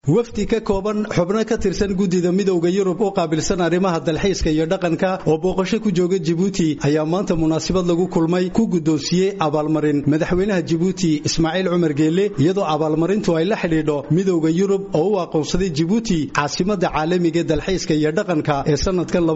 wafdi ka kooban xubno ka tirsan guddida midowda yurub u qaabilsan arrimaha dalxiiska iyo dhaqanka oo booqasho ku jooga jibuuti ayaa maanta munaasabad lagu kulmay ku guddoonsiiyey abaalmarin madaxweynaha jibuuti ismaaciil cumar geelle iyadoo abaalmarintu ay la xidhiidho midowda yurub oo u aqoonsaday jibuuti caasimadda caalamiga ee dalxiiska iyo dhaqanka ee sanadkan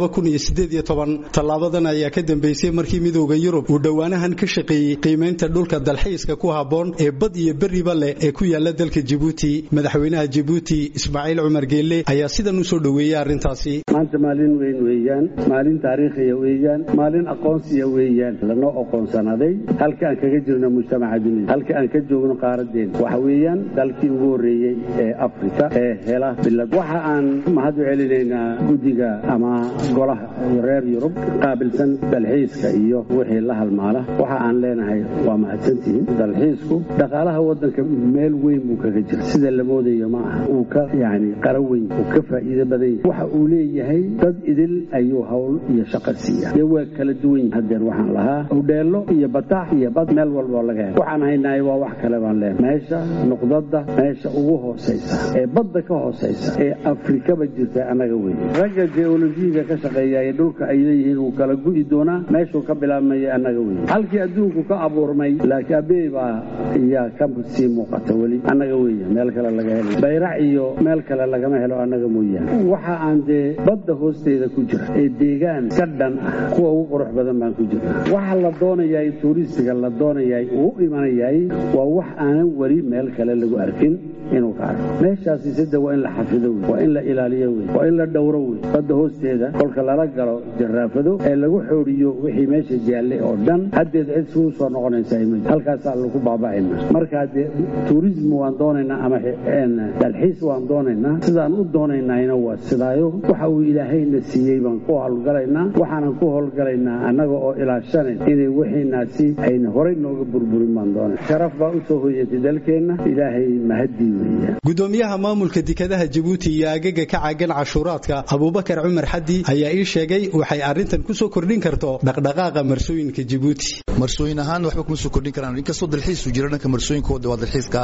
tallaabadan ayaa ka dambeysay markii midowda yurub uu dhowaanahan ka shaqeeyey qiimaynta dhulka dalxiiska ku habboon ee bad iyo berriba leh ee ku yaala dalka jibuuti madaxweynaha jibuuti ismaaciil cumar geelle ayaa sidan u soo dhoweeyey arrintaasi maanta maalin weyn weeyaan maalin taariikhiya weeyaan maalin aqoonsiya weeyaan lanoo aqoonsanaday halka aan kaga jirno mujtamaca dunida halka aan ka joogno qaaradeen waxa weeyaan dalkii ugu horreeyey ee afrika ee hela bilad waxa aan mahad u celinaynaa guddiga ama golaha reer yurub qaabilsan dalxiiska iyo wixii la halmaala waxa aan leenahay waa mahadsantihiin dalxiisku dhaqaalaha waddanka meel weyn buu kaga jira sida la moodayo ma aha uu ka yani qara weyn uu ka faa'iido badan yahay waxa uu leeyahay dad idil ayuu hawl iyo shaqo siiya dee waa kala duwan yihin haddeen waxaan lahaa udheello iyo bataax iyo bad meel walboo laga helo waxaan haynahay waa wax kale baan leenahay meesha nuqdadda meesha ugu hoosaysa ee badda ka hoosaysa ee afrikaba jirta annaga weyn ragga geolojiyiga ka shaqeeya ee dhulka ay leeyihiin uu kala gu'i doonaa meeshuu ka bilaabmaya annaga weyn halkii adduunku ka abuurmay laakiin abey baa iyaa ka sii muuqata weli annaga weya meel kale laga helo bayrac iyo meel kale lagama helo annaga mooyaane waxa aan dee badda hoosteeda ku jira ee deegaan ka dhan ah kuwa ugu qurux badan baan ku jirna waxa la doonayaay tuuristiga la doonayaay uu u imanayaay waa wax aanan weli meel kale lagu arkin inuu ka arko meeshaasi sida waa in la xafido wey waa in la ilaaliyo wey waa in la dhowro wey badda hoosteeda kolka lala galo jaraafado ee lagu xooriyo wixii meesha jaalle oo dhan haddeed cid suu soo noqonaysaa ma halkaasaa lagu baaba'ayna markaa dee tuurism waan doonaynaa ama dalxiis waan doonaynaa sidaan u doonaynayna waa sidaayo waxa uu ilaahayna siiyey baan ku howlgalaynaa waxaanan ku howlgalaynaa annaga oo ilaashanayn inay wixiinaasi ayna horay nooga burburin baan doonay sharaf baa u soo hoyatay dalkeenna ilaahay mahadii gudoomiyaha maamulka dekadaha jibuuti iyo agaga ka caagan cashuuraadka abuubakar cumar xaddi ayaa ii sheegay waxay arrintan ku soo kordhin karto dhaqdhaqaaqa marsooyinka jibuuti marsooyin ahaan waxba kuma soo kordhin karaan inkastoo dalxiisu jiro dhanka marsooyinkooda waa dalxiiska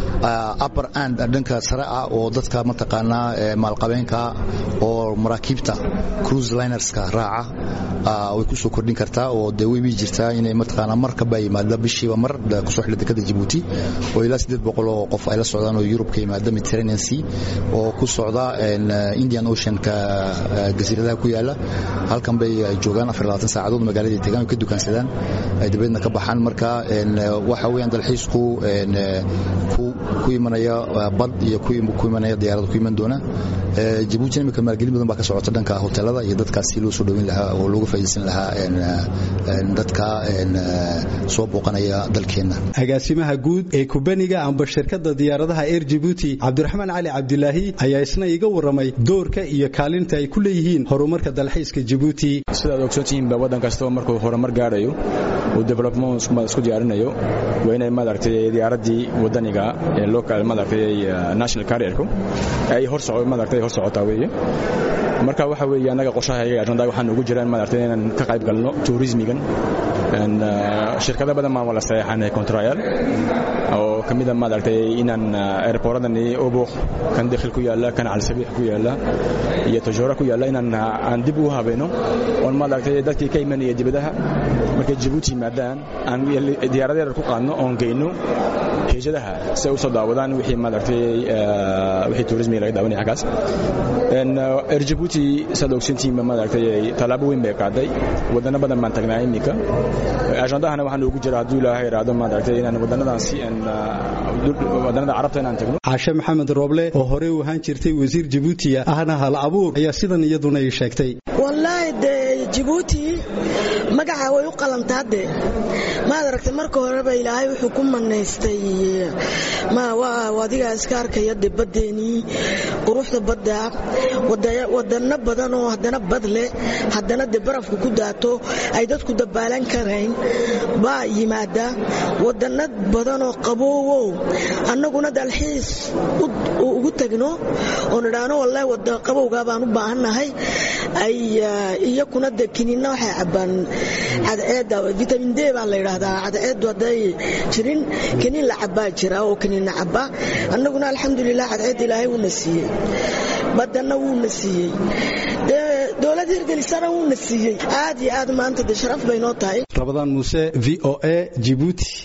upper and dhanka sare ah oo dadka mataqaanaa maalqabeenka oo maraakiibta cruise linerska raaca way ku soo kordhin kartaa oo dee way jirtaa inay mataqaanaa markaba yimaada bishiiba mar kusoo xidha dekada jibuuti oo ilaa siddeed boqol oo qof ay la socdaan oo yurub ka yimaada mediterranean sea oo ku socda indian oceanka jasiiradaha ku yaala halkan bay joogaan afar labaatan saacadood magaaladii tegaan ay ka dukaansadaan ay dabeedna ka baxaan marka waxa weeyaan dalxiisku ku imanaya bad iyo ku imanaya diyaarada ku iman doona jabuutina imika maalgelin badan baa ka socota dhanka hoteelada iyo dadkaas si loo soo dhowin lahaa oo looga faa'iidaysan lahaa dadka soo booqanaya dalkeenna agaasimaha guud ee kubaniga amba shirkadda diyaaradaha air jibuuti cabdiraxmaan cali cabdilaahi ayaa isna iga warramay doorka iyo kaalinta ay ku leeyihiin horumarka dalxiiska jibuuti sidaad ogsoontihiinba waddan kastoo markuu horumar gaadhayo uu development isku diyaarinayo waa inay maaragtay diyaaraddii waddaniga ee local maaragtay national carrierku ay hor soco maaragtay hor socotaa weeye marka waxa weeye annaga qorshaha ajanda waxaan ugu jiraan maaragtay inaan ka qayb galno tourismigan shirkado badan baan wala saxeexanay contrayal oo kamida maaragtay inaan airportadani obuq kan dakhil ku yaala kan calsabiix ku yaala iyo tajoora ku yaala inaan aan dib u habeeno oon maaragtay dadkii ka imanaya dibadaha markay jabuuti yimaadaan aan diyaaradeer ku qaadno oon geyno heejadaha si ay u soo daawadaan wixii maaragtay wixii tourismiga laga daawanaya xaggaas air jabuuti saad ogsantihiinba maaragtay tallaabo weyn bay qaaday wadano badan baan tagnaa iminka ajandahana waxaan ugu jira hadduu ilaahay iraado maaragtay inaan wadannadaasi wadannada carabta inaan tagno caashe maxamed rooble oo horey u ahaan jirtay wasiir jabuutiya ahna hal abuur ayaa sidan iyaduna ii sheegtay wallaahi dee jabuuti magaca way u qalantaa dee maad aragtay marka horeba ilaahay wuxuu ku manaystay adigaa iska arkaya de baddeenii quruxda badda wadano badan oo haddana bad leh haddana dee barafka ku daato ay dadku dabaalan karayn baa yimaada wadano badan oo qaboowow annaguna dalxiis ugu tagno oo nidhaano wallahi wada qabowgaa baan u baahannahay ay iyakuna de kiniinna waxay cabbaan cadceedda vitamin d baa la yidhaahdaa cadceeddu hadday jirin kiniin la cabbaa jira oo kiniinna cabba annaguna alxamdulilah cadceedda ilaahay wuuna siiyey badanna wuuna siiyey dowlad hirgelisana wuuna siiyey aad iyo aad maanta de sharaf bay noo tahay rabadaan muuse v o a jibuuti